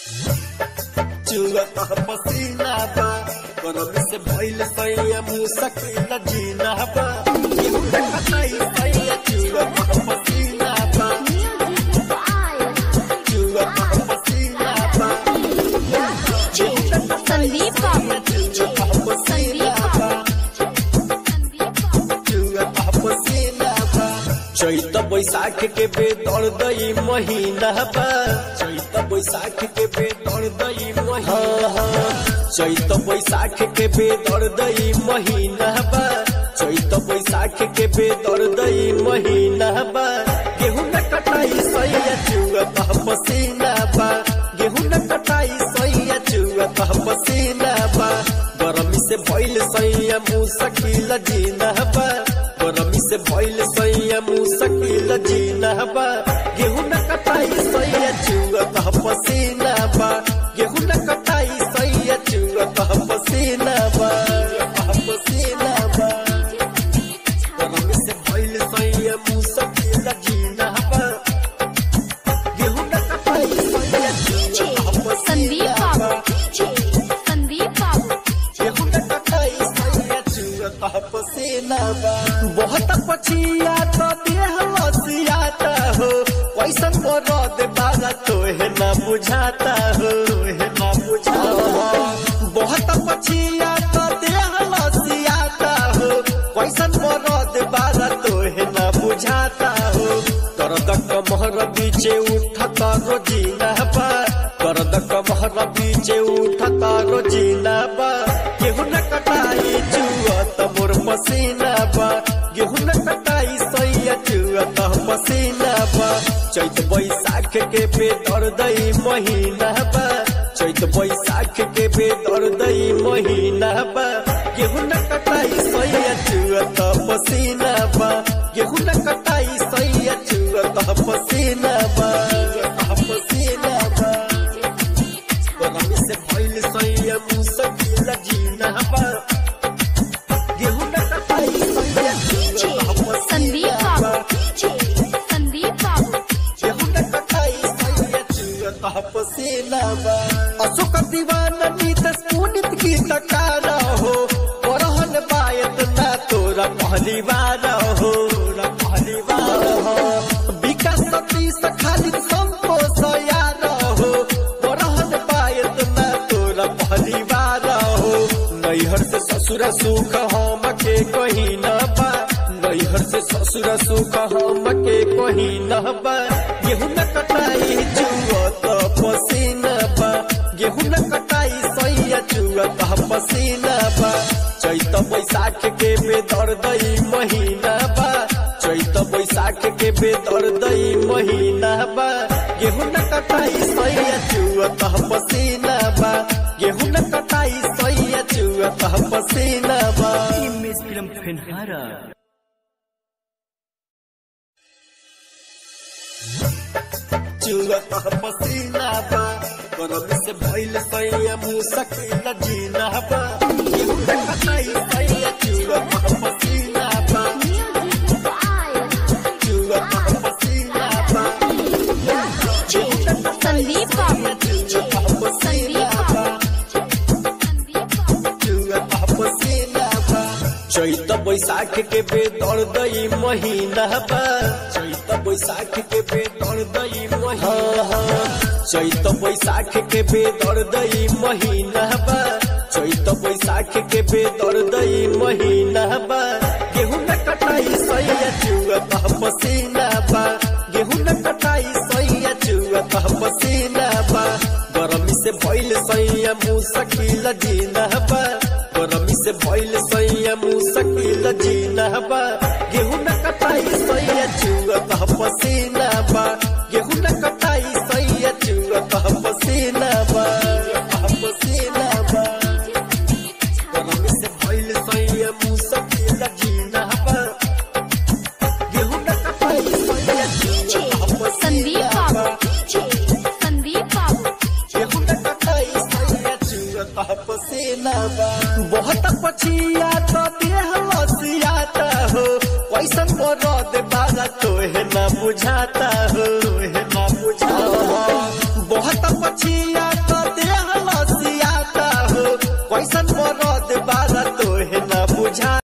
चुअता पसीना बा गरम से भइल सैया मुसकिल जीना बा केहू न कटाई सैया चुअता पसीना बा चुअता पसीना बा केहू न कटाई संदीप बाबू चुअता पसीना बा चुअता पसीना बा चैत बैसाख के बेदर दई महीना बा चैत बैसाख के बेदर दई महीना चैत बैसाख के बेदर दई महीना बा चैत बैसाख के बेदर दई महीना बा गेहूं न कटाई सैया चुअत पसीना बा गेहूं न कटाई सैया चुअत पसीना बा गरमी से भइल सैया मुसकिल जीना बा गरमी से भइल सैया मुसकिल जीना बा गेहूं न कटाई सैया चुअत पसीना बा गेहूं न कटाई सैया चुअत पसीना बा पसीना बा गरमी से भइल सैया मुसकिल जीना बा गेहूं न कटाई सैया चुअत संदीप पसीना बाबू बा संदीप बाबू गेहूं न कटाई सैया चुअत पसीना बा बहुत पछिया तो देह लसियाता हो कैसन मरद बागा तोहे ना बुझाता हो तोहे ना बुझाता हो बहुत पछिया तो देह लसियाता हो कैसन मरद बागा तोहे ना बुझाता हो दर्द कमहर बीचे उठता रोजीना बा दर्द कमहर बीचे उठता रोजीना बा गेहूं न कटाई चुअत मोर पसीना बा गेहूं न कटाई सैया चुअत पसीना बा चैत बैसाख के बेदर दई महीना बा चैत बैसाख के बेदर दई महीना बा गेहूं न कटाई सैया चुअत पसीना बा गेहूं न कटाई सैया चुअत पसीना बा पसीना बा गरमी से भइल सैया मुसकिल जीना बा गेहूं न कटाई सैया चुअत संदीप पसीना बा बाबू संदीप बाबू गेहूं न कटाई सैया चुअत पसीना बा अशोक दीवाना नीतस पुनित की तकारा हो परहन बायत ना तोरा पहली बार हो तोरा पहली बार हो विकास सतीश खाली संतोष यार हो परहन बायत ना तोरा पहली बार हो नैहर से ससुर सुख हम के कहीं न बा नैहर से ससुर सुख हम के कहीं न बा गेहूं न कटाई चुअत पसीना बा गेहूं न कटाई सैया चुअत पसीना बा चैत बैसाख के बेदर दई महीना बा चैत बैसाख के बेदर दई महीना बा गेहूं न कटाई सैया चुअत पसीना बा गेहूं न कटाई सैया चुअत पसीना बा Miss Film Penhara. चुअत पसीना बा गरम से भइल सैया मुसकिल जीना बा गेहूं न कटाई सैया चुअत पसीना बा चुअत पसीना बा गेहूं न कटाई संदीप बाबू चुअत पसीना बा चुअत पसीना बा चैत बैसाख के बेदर दई महीना बा चैत बैसाख के बेदर दई महीना चैत बैसाख के बेदर दई महीना बा चैत बैसाख के बेदर दई महीना बा गेहूं न कटाई सैया चुअत पसीना बा गेहूं न कटाई सैया चुअत पसीना बा गरमी से भइल सैया मुसकिल जीना बा गरमी से भइल सैया मुसकिल जीना बा गेहूं न कटाई सैया चुअत पसीना बा गेहूं न कटाई सैया चुअत पसीना बा पसीना बा गरमी से भइल सैया मुसकिल जीना बा गेहूं न कटाई सैया चुअत संदीप पसीना बा बाबू संदीप बाबू गेहूं न कटाई सैया चुअत पसीना बा बहुत पछिया तो देह लसियाता हो कैसन मरद बागा तोहे ना बुझाता हो तोहे ना बुझाता हो बहुत पछिया कैसन मरद बारा तोहे ना बुझा